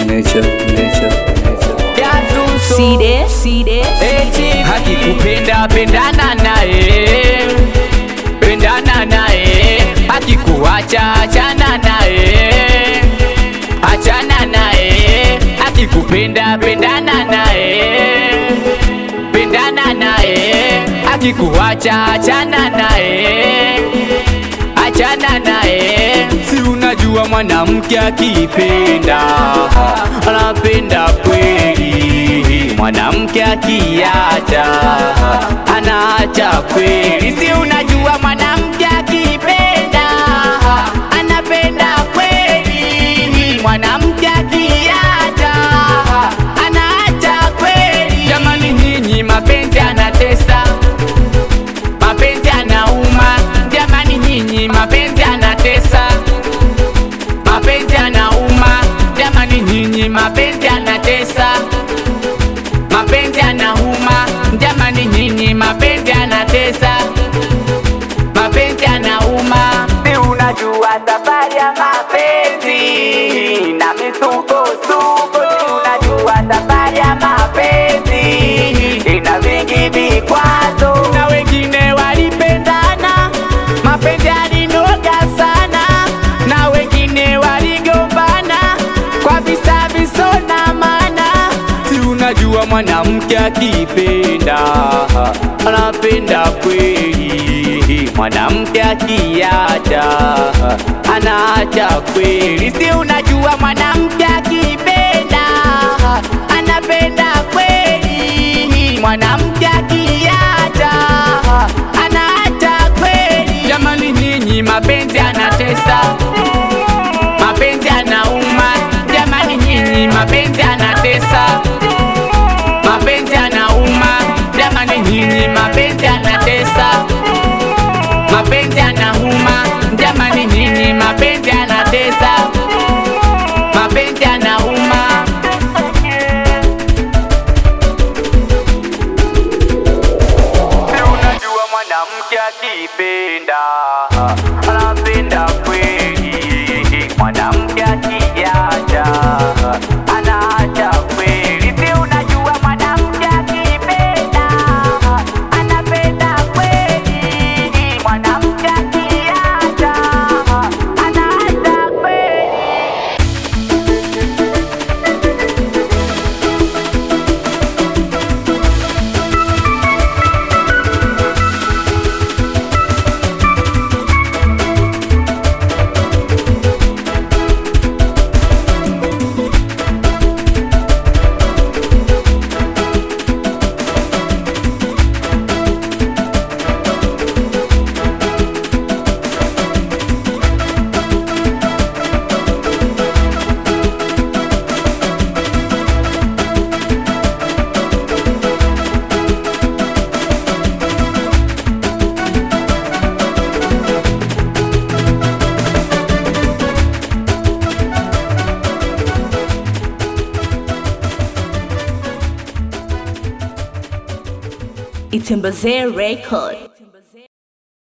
nature, nature, nature. See this, see this. eti akikupenda pendana naye, pendana naye, akikuacha achana naye, achana naye, akikupenda pendana naye, pendana naye, akikuacha achana naye, achana naye. Si unajua mwanamke akipenda anapenda kweli, mwanamke akiacha anaacha kweli. Si unajua mwanamke akipenda anapenda kweli, mwanamke akiacha anaacha kweli. Jamani, nyinyi mapenzi anatesa mapenzi anauma, jamani, nyinyi mapenzi anatesa, mapenzi anauma, jamani, nyinyi mapenzi anatesa, mapenzi anauma, jamani, nyinyi mapenzi anatesa, mapenzi anauma. Si unajua safari ya mapenzi na misukosuko, si unajua safari ya mapenzi ina vingi vikwazo, na wengine walipendana, mapenzi yalinoga sana, na wengine waligombana kwa visa visona maana. Si unajua mwanamke akipenda anapenda kweli, mwanamke akiacha anaacha kweli. Si unajua mwanamke akipenda anapenda kweli, mwanamke akiacha anaacha kweli. Jamani, nyinyi mapenzi anatesa, mapenzi anauma. Jamani, nyinyi mapenzi anatesa, mapenzi anauma. Jamani, nyinyi mapenzi anatesa, mapenzi anauma. Jamani, nyinyi mapenzi anatesa, mapenzi anauma. Si unajua mwanamke akipenda anapenda kweli, mwanamke akiacha anaacha kweli. Si unajua mwanamke akipenda anapenda kweli, mwanamke akiacha anaacha kweli. It's in Bazaar Record.